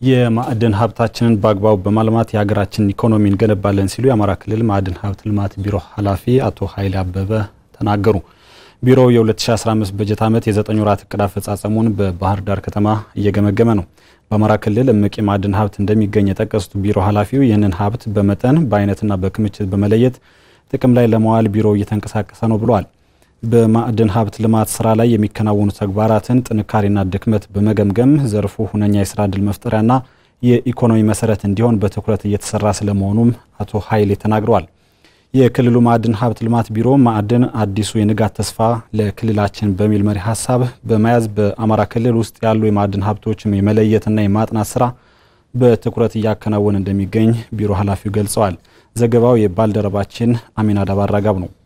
የማዕድን ሀብታችንን በአግባቡ በማልማት የሀገራችንን ኢኮኖሚ እንገነባለን ሲሉ የአማራ ክልል ማዕድን ሀብት ልማት ቢሮ ኃላፊ አቶ ኃይሌ አበበ ተናገሩ። ቢሮው የ2015 በጀት ዓመት የዘጠኝ ወራት እቅድ አፈጻጸሙን በባህር ዳር ከተማ እየገመገመ ነው። በአማራ ክልል እምቅ የማዕድን ሀብት እንደሚገኝ የጠቀሱት ቢሮ ኃላፊው ይህንን ሀብት በመጠን በአይነትና በክምችት በመለየት ጥቅም ላይ ለማዋል ቢሮው እየተንቀሳቀሰ ነው ብለዋል። በማዕድን ሀብት ልማት ስራ ላይ የሚከናወኑ ተግባራትን ጥንካሬና ድክመት በመገምገም ዘርፉ ሁነኛ የስራ ዕድል መፍጠሪያና የኢኮኖሚ መሰረት እንዲሆን በትኩረት እየተሰራ ስለመሆኑም አቶ ኃይሌ ተናግረዋል። የክልሉ ማዕድን ሀብት ልማት ቢሮ ማዕድን አዲሱ የንጋት ተስፋ ለክልላችን በሚል መሪ ሀሳብ በመያዝ በአማራ ክልል ውስጥ ያሉ የማዕድን ሀብቶችም የመለየትና የማጥናት ስራ በትኩረት እያከናወነ እንደሚገኝ ቢሮ ኃላፊው ገልጸዋል። ዘገባው የባልደረባችን አሚና ዳባራጋብ ነው።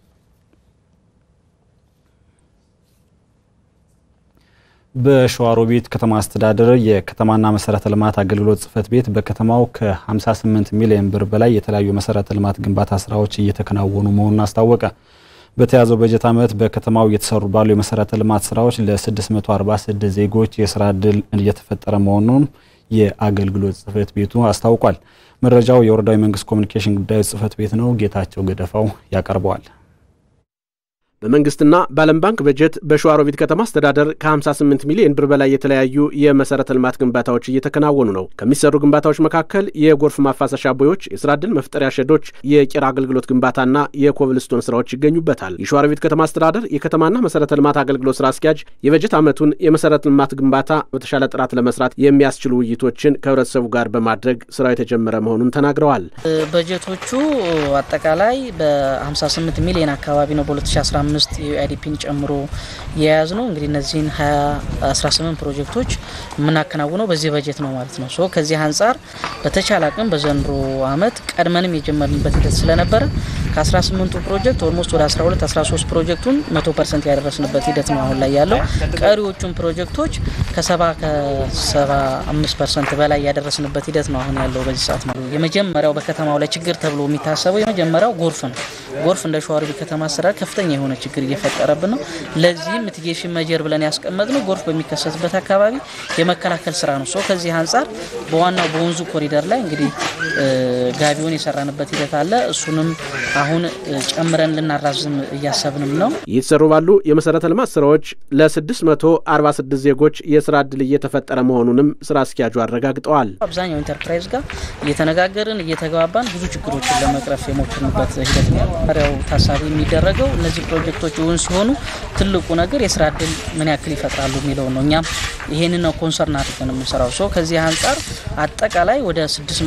በሸዋሮቢት ከተማ አስተዳደር የከተማና መሰረተ ልማት አገልግሎት ጽሕፈት ቤት በከተማው ከ58 ሚሊዮን ብር በላይ የተለያዩ መሰረተ ልማት ግንባታ ስራዎች እየተከናወኑ መሆኑን አስታወቀ። በተያዘው በጀት ዓመት በከተማው እየተሰሩ ባሉ የመሰረተ ልማት ስራዎች ለ646 ዜጎች የስራ ዕድል እየተፈጠረ መሆኑን የአገልግሎት ጽሕፈት ቤቱ አስታውቋል። መረጃው የወረዳው የመንግስት ኮሚኒኬሽን ጉዳዮች ጽሕፈት ቤት ነው። ጌታቸው ገደፋው ያቀርበዋል። በመንግስትና በዓለም ባንክ በጀት በሸዋሮቢት ከተማ አስተዳደር ከ58 ሚሊዮን ብር በላይ የተለያዩ የመሰረተ ልማት ግንባታዎች እየተከናወኑ ነው። ከሚሰሩ ግንባታዎች መካከል የጎርፍ ማፋሰሻ ቦዮች፣ የስራ ዕድል መፍጠሪያ ሼዶች፣ የቄራ አገልግሎት ግንባታና የኮብልስቶን ስራዎች ይገኙበታል። የሸዋሮቢት ከተማ አስተዳደር የከተማና መሰረተ ልማት አገልግሎት ስራ አስኪያጅ የበጀት ዓመቱን የመሰረተ ልማት ግንባታ በተሻለ ጥራት ለመስራት የሚያስችሉ ውይይቶችን ከህብረተሰቡ ጋር በማድረግ ስራው የተጀመረ መሆኑን ተናግረዋል። በጀቶቹ አጠቃላይ በ58 ሚሊዮን አካባቢ ነው በ2015 አምስት የዩአይዲፒን ጨምሮ የያዝ ነው። እንግዲህ እነዚህን 2018 ፕሮጀክቶች የምናከናውነው በዚህ በጀት ነው ማለት ነው። ሶ ከዚህ አንጻር በተቻለ አቅም በዘንድሮ አመት ቀድመንም የጀመርንበት ሂደት ስለነበረ ከ18ቱ ፕሮጀክት ኦልሞስት ወደ 12 13 ፕሮጀክቱን 100 ፐርሰንት ያደረስንበት ሂደት ነው አሁን ላይ ያለው። ቀሪዎቹን ፕሮጀክቶች ከ70 ከ75 ፐርሰንት በላይ ያደረስንበት ሂደት ነው አሁን ያለው በዚህ ሰዓት ነው። የመጀመሪያው በከተማው ላይ ችግር ተብሎ የሚታሰበው የመጀመሪያው ጎርፍ ነው። ጎርፍ እንደ ሸዋሮቢት ከተማ አስተዳደር ከፍተኛ የሆነ ችግር እየፈጠረብን ነው። ለዚህም ሚቲጌሽን መጀር ብለን ያስቀመጥነው ጎርፍ በሚከሰትበት አካባቢ የመከላከል ስራ ነው። ሰው ከዚህ አንጻር በዋናው በወንዙ ኮሪደር ላይ እንግዲህ ጋቢውን የሰራንበት ሂደት አለ። እሱንም አሁን ጨምረን ልናራዝም እያሰብንም ነው። እየተሰሩ ባሉ የመሰረተ ልማት ስራዎች ለ646 ዜጎች የስራ ዕድል እየተፈጠረ መሆኑንም ስራ አስኪያጁ አረጋግጠዋል። አብዛኛው ኢንተርፕራይዝ ጋር እየተነጋገርን እየተግባባን ብዙ ችግሮችን ለመቅረፍ የሞክርንበት ሂደት ነው። ያው ታሳቢ የሚደረገው እነዚህ ፕሮጀክቶች እውን ሲሆኑ ትልቁ ነገር የስራ ዕድል ምን ያክል ይፈጥራሉ የሚለው ነው። እኛም ይሄንን ነው ኮንሰርን አድርገን የምንሰራው። ሶ ከዚህ አንጻር አጠቃላይ ወደ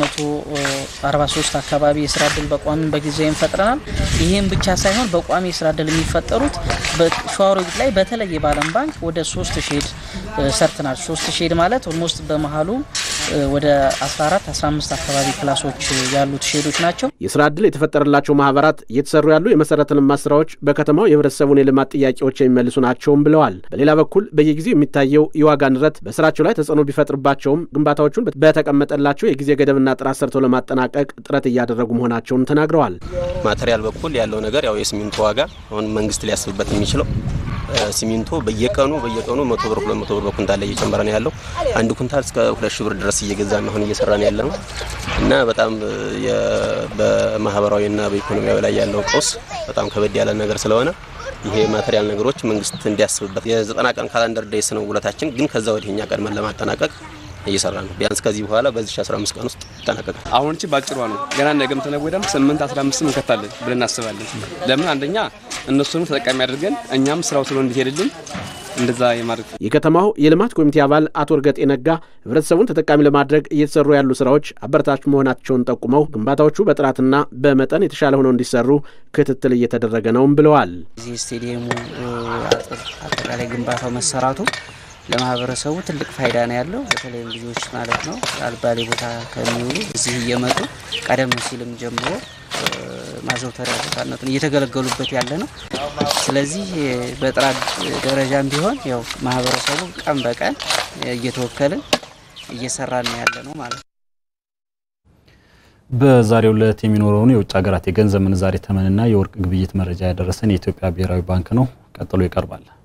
643 አካባቢ የስራ ዕድል በቋሚ በጊዜያዊም ፈጥረናል። ይህም ብቻ ሳይሆን በቋሚ የስራ ዕድል የሚፈጠሩት በሸዋሮቢት ላይ በተለይ በዓለም ባንክ ወደ ሶስት ሼድ ሰርተናል። ሶስት ሼድ ማለት ኦልሞስት በመሀሉ ወደ 14 15 አካባቢ ክላሶች ያሉት ሼዶች ናቸው። የስራ ዕድል የተፈጠረላቸው ማህበራት እየተሰሩ ያሉ የመሰረተ ልማት ስራዎች በከተማው የህብረተሰቡን የልማት ጥያቄዎች የሚመልሱ ናቸውም ብለዋል። በሌላ በኩል በየጊዜው የሚታየው የዋጋ ንረት በስራቸው ላይ ተጽዕኖ ቢፈጥርባቸውም ግንባታዎቹን በተቀመጠላቸው የጊዜ ገደብና ጥራት ሰርተው ለማጠናቀቅ ጥረት እያደረጉ መሆናቸውን ተናግረዋል። ማቴሪያል በኩል ያለው ነገር ያው የሲሚንቶ ዋጋ አሁን መንግስት ሊያስብበት የሚችለው ሲሚንቶ በየቀኑ በየቀኑ መቶ ብር ሁለት መቶ ብር በኩንታል ላይ እየጨመረ ነው ያለው። አንድ ኩንታል እስከ ሁለት ሺህ ብር ድረስ እየገዛን አሁን እየሰራን ያለ ነው እና በጣም በማህበራዊና በኢኮኖሚያዊ ላይ ያለው ቀውስ በጣም ከበድ ያለ ነገር ስለሆነ ይሄ ማቴሪያል ነገሮች መንግስት እንዲያስብበት የዘጠና ቀን ካላንደር ዴይስ ነው ውለታችን፣ ግን ከዛ ወዲህ እኛ ቀድመን ለማጠናቀቅ እየሰራ ነው። ቢያንስ ከዚህ በኋላ በዚህ 15 ቀን ውስጥ ይጠናቀቃል። አሁን እቺ ባጭሯ ነው። ገና ነገም ተነገ ወዲያም 8 15 እንከታለን ብለን እናስባለን። ለምን አንደኛ እነሱንም ተጠቃሚ አድርገን እኛም ስራው ስሎ እንዲሄድልን እንደዛ የማድረግ የከተማው የልማት ኮሚቴ አባል አቶ እርገጤ ነጋ ህብረተሰቡን ተጠቃሚ ለማድረግ እየተሰሩ ያሉ ስራዎች አበረታች መሆናቸውን ጠቁመው ግንባታዎቹ በጥራትና በመጠን የተሻለ ሆነው እንዲሰሩ ክትትል እየተደረገ ነውም ብለዋል። እዚህ ስቴዲየሙ አጠቃላይ ግንባታው መሰራቱ ለማህበረሰቡ ትልቅ ፋይዳ ነው ያለው። በተለይም ልጆች ማለት ነው አልባሌ ቦታ ከሚውሉ እዚህ እየመጡ ቀደም ሲልም ጀምሮ ማዘውተሪያ ቦታነቱን እየተገለገሉበት ያለ ነው። ስለዚህ በጥራት ደረጃም ቢሆን ያው ማህበረሰቡ ቀን በቀን እየተወከልን እየሰራን ያለ ነው ማለት ነው። በዛሬው ዕለት የሚኖረውን የውጭ ሀገራት የገንዘብ ምንዛሬ ተመንና የወርቅ ግብይት መረጃ ያደረሰን የኢትዮጵያ ብሔራዊ ባንክ ነው። ቀጥሎ ይቀርባል።